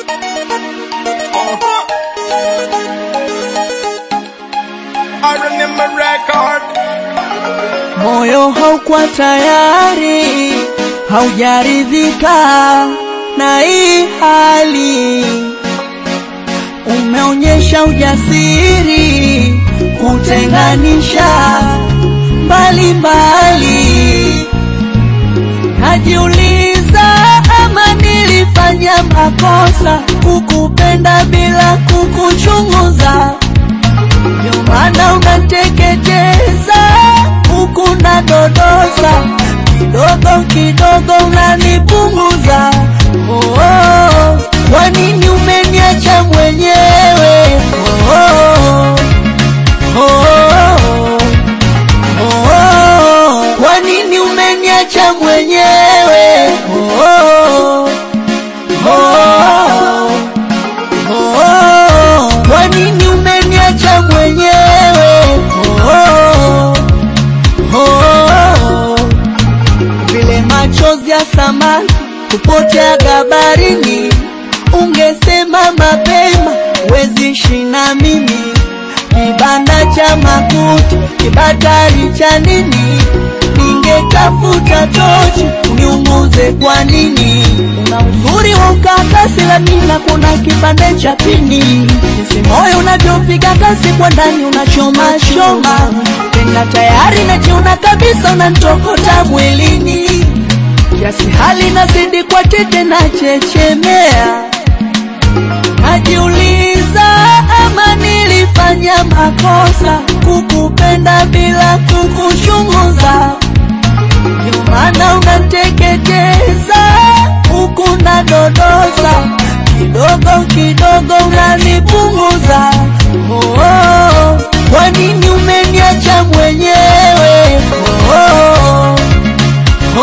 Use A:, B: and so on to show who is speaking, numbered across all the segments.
A: Moyo haukuwa tayari, haujaridhika na hii hali. Umeonyesha ujasiri kutenganisha mbali mbali. Najiuliza ama nilifanya makosa kukupenda bila kukuchunguza. Ndio maana unateketeza huku na dodosa, kidogo kidogo unanipunguza. Oh, oh, kwa nini umeniacha mwenyewe? Oh, oh, oh, oh, oh, kwa nini umeniacha mwenyewe? Oh, oh, oh, oh, kwa nini umeniacha mwenyewe? Oh, oh, oh, vile machozi ya samaki kupotea gabarini, ungesema mapema, wezi shina mimi kibanda cha makuti, kibatari cha nini? Ningetafuta tochi uniunguze. Kwa nini? Una uzuri wa ukakasi, lakini kuna kipande cha pini. Jinsi moyo unavyopiga kasi kwa ndani, unachoma choma, tena tayari najiona kabisa, unanitokota mwilini, kiasi hali nazidi kwa tete na chechemea Najiuliza ama nilifanya makosa kukupenda bila kukuchunguza. Ndio maana unateketeza huku na dodosa, kidogo kidogo unanipunguza. Oh, oh, kwa nini umeniacha mwenyewe? Oh, oh,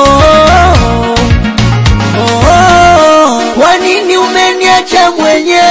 A: oh, oh, oh, kwa nini umeniacha mwenyewe?